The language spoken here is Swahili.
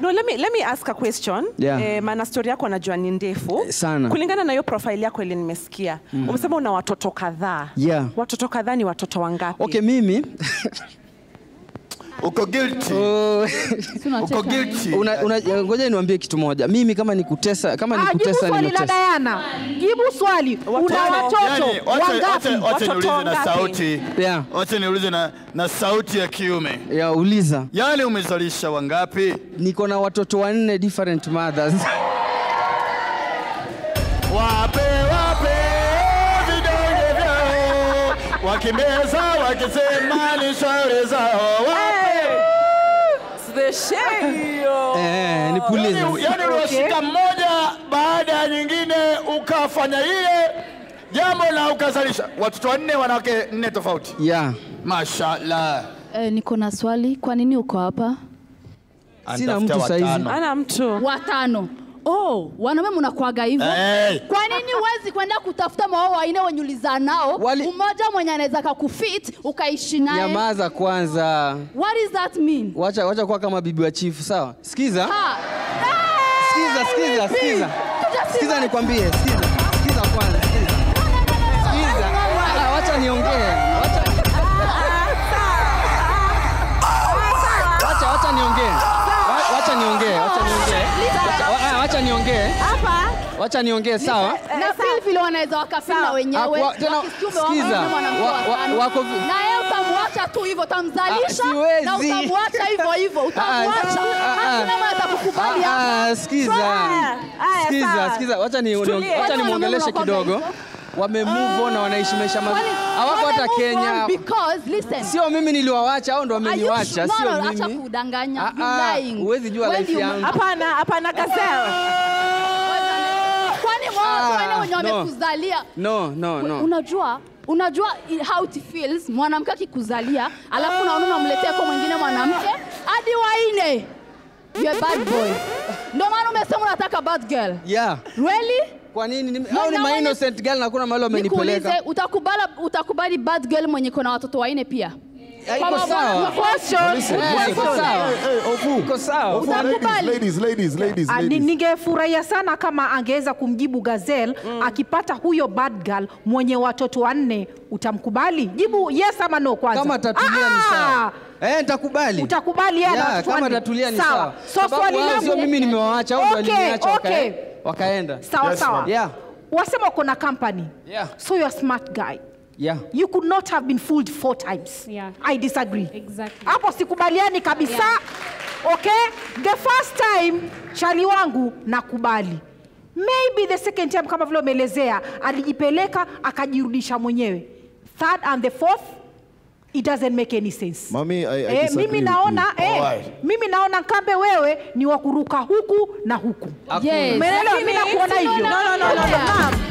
no let me, let me ask a question Yeah. eh, maana story yako najua ni ndefu Eh, sana. kulingana na hiyo profile yako ile nimesikia umesema una watoto kadhaa Yeah. watoto kadhaa ni watoto wangapi Okay, mimi Uko guilty. oh, Uko guilty. una, una, ngoja niwaambie kitu moja. Mimi kama nikutesa kama Ah, jibu nikutesa swali la nimetesa. Diana. Jibu swali. Una Yaani, watoto Yaani, wacha- wangapi? wacha- wacha Watoto niulize na wangapi? sauti. Yeah. Wacha niulize na, na sauti ya kiume. Ya uliza. Yaani umezalisha wangapi? Niko na watoto wanne different mothers. Wape wape vidonge vyao, wakimeza wakisema ni shauri zao. Wape. The shade. eh, nipulize. Yaani yaani uliwashika mmoja baada ya nyingine ukafanya ile jambo na ukazalisha watoto wanne, wanawake nne tofauti. Yeah. Mashallah. Eh, niko na swali. Kwa nini uko hapa? Sina Anatafuta mtu saizi. watano. ana mtu Watano. Oh, wanaume mnakuaga hivyo. Hey. Kwa nini huwezi kwenda kutafuta mawao waine wenye ulizaa nao? Wali- Mmoja mwenye anaweza kakufit ukaishi naye. Nyamaza kwanza. What does that mean? Wacha wacha kuwa kama bibi wa chifu, sawa? Sikiza. Ha. Sikiza, sikiza, sikiza. Kuja Sikiza si- nikwambie, sikiza. Sikiza kwanza, sikiza. Sikiza. Ah, wacha niongee. Wacha Wacha wacha niongee. Wa- Wacha niongee, wacha niongee. Wacha- wa- ah, Wacha niongee. hapa Wacha niongee, sawa? na feel vile wanaweza wakafeel na wenyewe Akwa- tena, wakisikia umewapa sikiza, mwanaume mwanamke wa- wa wa- tano. wako vi- na yeye utamwacha tu hivyo Ah, utamzalisha siwezi. na utamwacha hivyo hivyo utamwacha ah, ah. hakuna mtu atakukubali hapa Ah, ah, sikiza. Aya, Sikiza, sawa. sikiza. Wacha ni Tulie. wacha Kwani nimwongeleshe wanaume kidogo. wanakuwaga Wame move on na wanaishi maisha mazuri. Hawako hata Wame move Kenya. on because listen Sio mimi niliwawacha, hao ndo Are you wameniwacha, sure? No, sio no, acha mimi. kudanganya. Ah, You ah, lying. huwezi jua When life you- yangu. hapana hapana gazelle Kwani wao Ah, wale wenye no. wamekuzalia No, no, no. unajua unajua i- how it feels mwanamke akikuzalia alafu unaona unamletea kwa mwingine mwanamke hadi waine You're a bad boy ndio maana umesema unataka bad girl Yeah. really Kwa nini? Ni- No, Hao ni na ma wenye- innocent girl na kuna mahali wamenipeleka. nikuulize utakubali utakubali bad girl mwenye kona watoto waine pia Ah, Iko Kwa sawa. Question. Eh, Iko sawa. Iko sawa. Utakubali. Ladies, ladies, ladies, Ah, ni- ladies. Ningefurahia sana kama angeweza kumjibu Gazelle akipata huyo bad girl mwenye watoto wanne, utamkubali? Jibu yes ama no kwanza. Kama tatulia ni Ah, sawa. Eh, nitakubali. Utakubali yeye na Yeah, watoto kama wanne. tatulia ni Sawa. sawa. So Sababu swali wao langu sio mimi nimewaacha, au ndo Okay, waliniacha okay. wakae- wakaenda. Sawa Yes, sawa. ma'am. Yeah. Wasema uko na company. Yeah. So you're a smart guy. Yeah. You could not have been fooled four times. Yeah. I disagree. Exactly. Hapo sikubaliani kabisa. Okay? The first time chali wangu nakubali. Maybe the second time kama vile umeelezea alijipeleka akajirudisha mwenyewe. Third and the fourth it doesn't make any sense. Mami, I, I Eh, disagree mimi with naona you. eh, Alright. mimi naona Kambe wewe ni wa kuruka huku na huku. Yes. Umeelewa? Mimi nakuona hivyo. No, no, no, no, no. Yeah. Ma'am,